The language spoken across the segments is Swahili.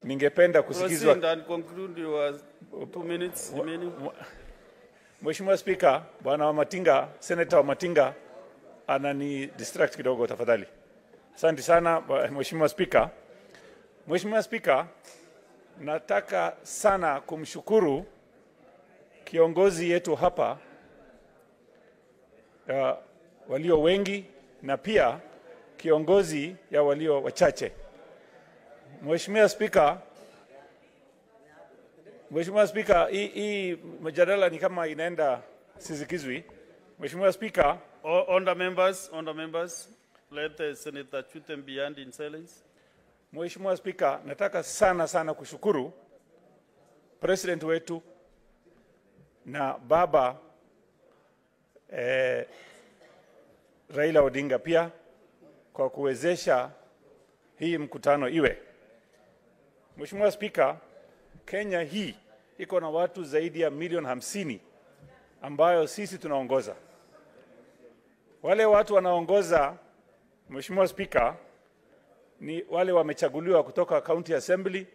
ningependa kusikizwa. Proceed and conclude your two minutes remaining. Mheshimiwa Spika, bwana Wamatinga, Senator Wamatinga anani distract kidogo tafadhali. Asante sana bwa- Mheshimiwa Spika. Mheshimiwa Spika, nataka sana kumshukuru kiongozi yetu hapa uh, walio wengi na pia kiongozi ya walio wachache. Mheshimiwa Spika, Mheshimiwa Spika, hii hii mjadala ni kama inaenda sizikizwi. Mheshimiwa Spika, O- Honour members, honour members, let uh, Senator Chutem be heard in silence. Mheshimiwa Spika, nataka sana sana kushukuru president wetu na baba eh, Raila Odinga pia kwa kuwezesha hii mkutano iwe. Mheshimiwa Spika, Kenya hii iko na watu zaidi ya milioni hamsini ambayo sisi tunaongoza. Wale watu wanaongoza, Mheshimiwa Spika, ni wale wamechaguliwa kutoka county assembly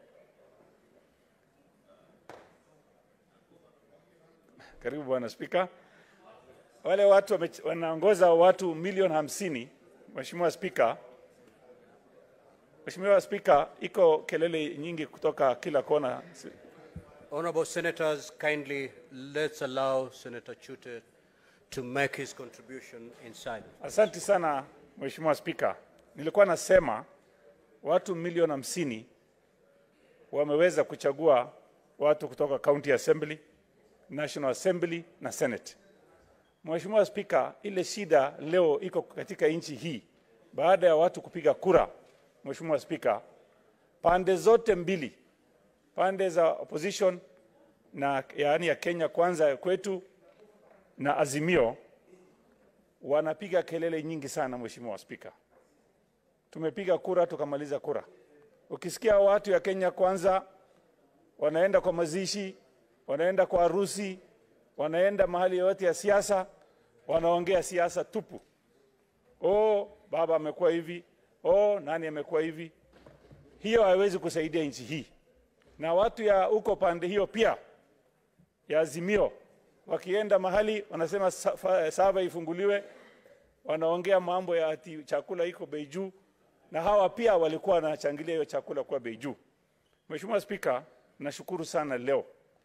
karibu bwana spika wale watu wame- wanaongoza watu milioni hamsini mheshimiwa spika mheshimiwa spika iko kelele nyingi kutoka kila kona Honorable Senators, kindly let's allow Senator Chute to make his contribution in silence. Asante sana Mheshimiwa Spika. Nilikuwa nasema watu milioni hamsini wameweza kuchagua watu kutoka County Assembly, National Assembly na Senate. Mheshimiwa Spika, ile shida leo iko katika nchi hii baada ya watu kupiga kura. Mheshimiwa Spika, pande zote mbili, pande za opposition na yaani ya Kenya kwanza kwetu na Azimio wanapiga kelele nyingi sana Mheshimiwa Spika. Tumepiga kura tukamaliza kura. Ukisikia watu ya Kenya kwanza wanaenda kwa mazishi, wanaenda kwa harusi, wanaenda mahali yoyote ya siasa, wanaongea siasa tupu. Oh, baba amekuwa hivi, oh, nani amekuwa hivi. Hiyo haiwezi kusaidia nchi hii. Na watu ya huko pande hiyo pia ya Azimio wakienda mahali wanasema sa- fa- sava ifunguliwe, wanaongea mambo ya ati chakula iko bei juu, na hawa pia walikuwa wanachangilia hiyo chakula kuwa bei juu. Mheshimiwa Spika, nashukuru sana leo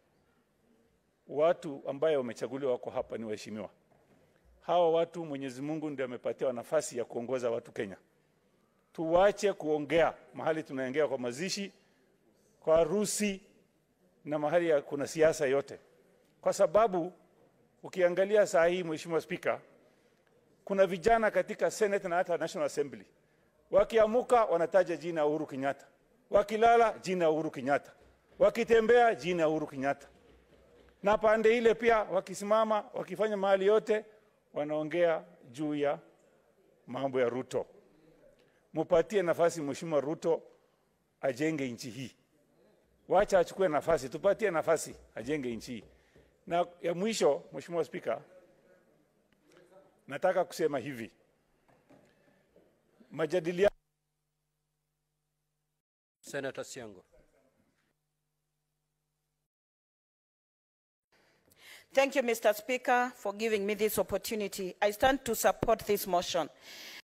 watu ambaye wamechaguliwa wako hapa ni waheshimiwa. Hawa watu Mwenyezi Mungu ndiye amepatia nafasi ya kuongoza watu Kenya. Tuwache kuongea mahali tunaongea kwa mazishi, kwa harusi na mahali ya kuna siasa yote, kwa sababu ukiangalia saa hii, Mheshimiwa Spika, kuna vijana katika Senate na hata National Assembly wakiamuka wanataja jina ya Uhuru Kenyatta, wakilala jina ya Uhuru Kenyatta, wakitembea jina ya Uhuru Kenyatta, na pande ile pia wakisimama wakifanya mahali yote wanaongea juu ya mambo ya Ruto. Mupatie nafasi Mheshimiwa Ruto ajenge nchi hii, wacha achukue nafasi, tupatie nafasi ajenge nchi hii. Na ya mwisho, Mheshimiwa Spika, nataka kusema hivi, majadiliano Senator Siango. Thank you, Mr. Speaker, for giving me this opportunity. I stand to support this motion.